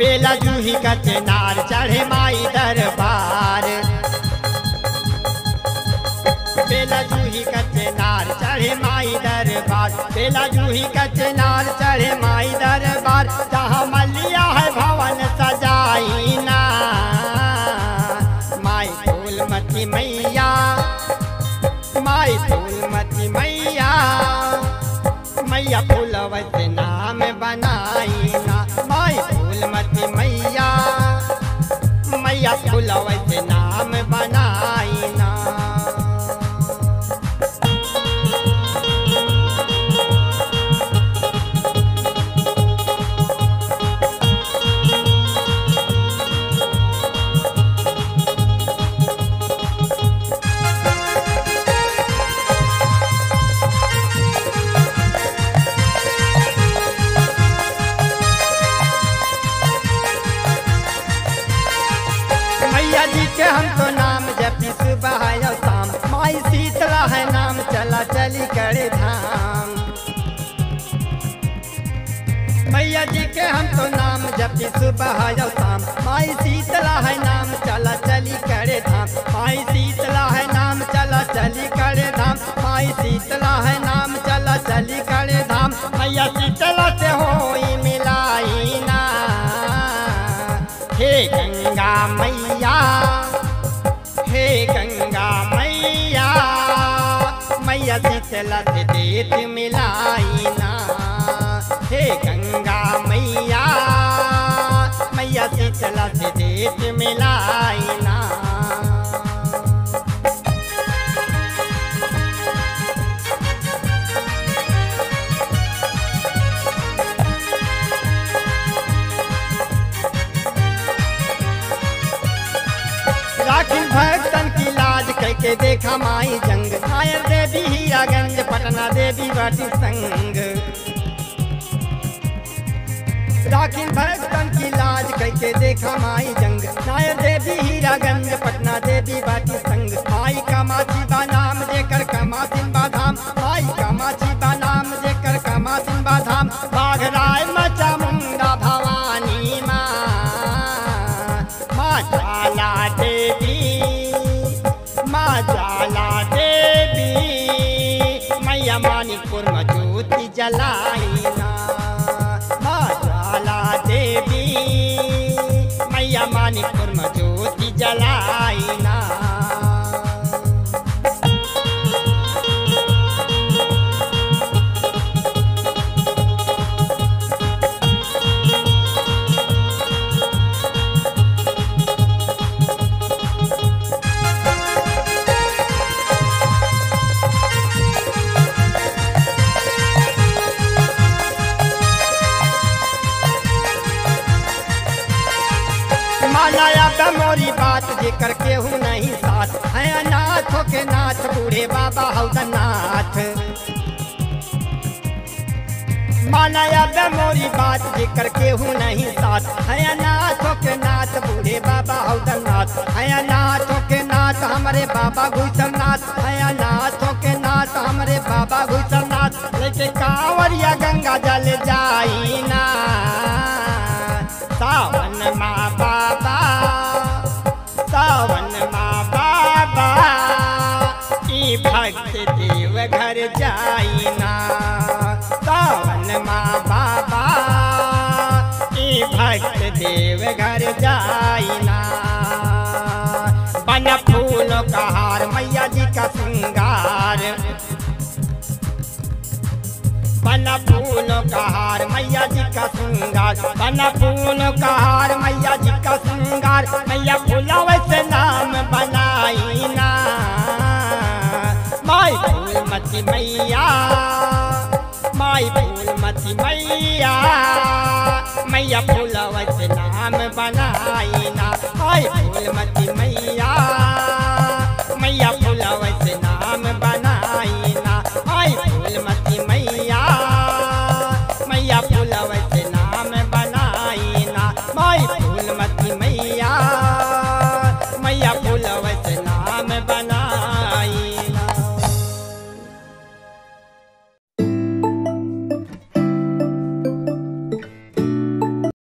बेला जूही का चेनार चढ़े माई दरबार बेला जूही का चेनार चढ़े माई दरबार बेला जूही का चेनार चढ़े माई दरबार जहाँ मलिया है भवन सजाई ना माई फूलमती मैया माई फूलमती मैया मैया फूलवत नाम बनाई ना माई फूलमती मैया मैया फूलवत नाम बनाई ना मैया जी के हम तो नाम जपी सुबह और शाम माई शीतला है नाम चला चली करे धाम मैया जी के हम तो नाम जपी सुबह और शाम माई शीतला है नाम चला चली करे धाम माई शीतला है नाम चला चली करे धाम माई शीतला है नाम चला चली करे धाम मैया शीतला से होई मिलाई ना हे गंगा मैया हे गंगा मैया मैया शीतला से देत मिलाई ना हे गंगा मैया मैया शीतला से देत मिलाई ना राखी भक्तन की लाज करके देखा माई जंग नायर देवी हीरागंज पटना देवी बाटी संग राखी भक्तन की लाज करके देखा माई जंग नायर देवी हीरागंज पटना देवी बाटी संग माई कामाची बा नाम देकर कमासिन बाधाम माई कामाची बा नाम देकर कमासिन बाधाम बाघराय मचा मुंगा भवानी माँ माँ जाला देवी माँ जाला देवी मैया मानिकपुर में ज्योति जलाई ना माँ जाला देवी मैया मानिकपुर में ज्योति जलाई ना मालाया मोरी बात जेकर केहू नहीं साथ है अनाथ के नाथ बूढ़े बाबा हौदन नाथ मालाया मोरी बात जेकर केहू नहीं साथ है अनाथ के नाथ बूढ़े बाबा हौदन नाथ है अनाथ के नाथ हमारे बाबा घुसल नाथ है अनाथ के नाथ हमारे बाबा घुसल नाथ लेके कांवरिया गंगा जल जाई ना सावन माँ बाबा सावन माँ बाबा ई भक्त देव घर जाई ना सावन माँ बाबा ई भक्त देव घर जाई ना बन फूलों का हार मैया जी का श्रृंगार बन फूलों का हार मैया जी का श्रृंगार बन फूलों का हार मैया जी का श्रृंगार मैया फूला वैसे नाम बनाई ना माई फूल मती मैया माई फूल मती मैया मैया फूला वैसे नाम बनाई ना माई फूल मती मैया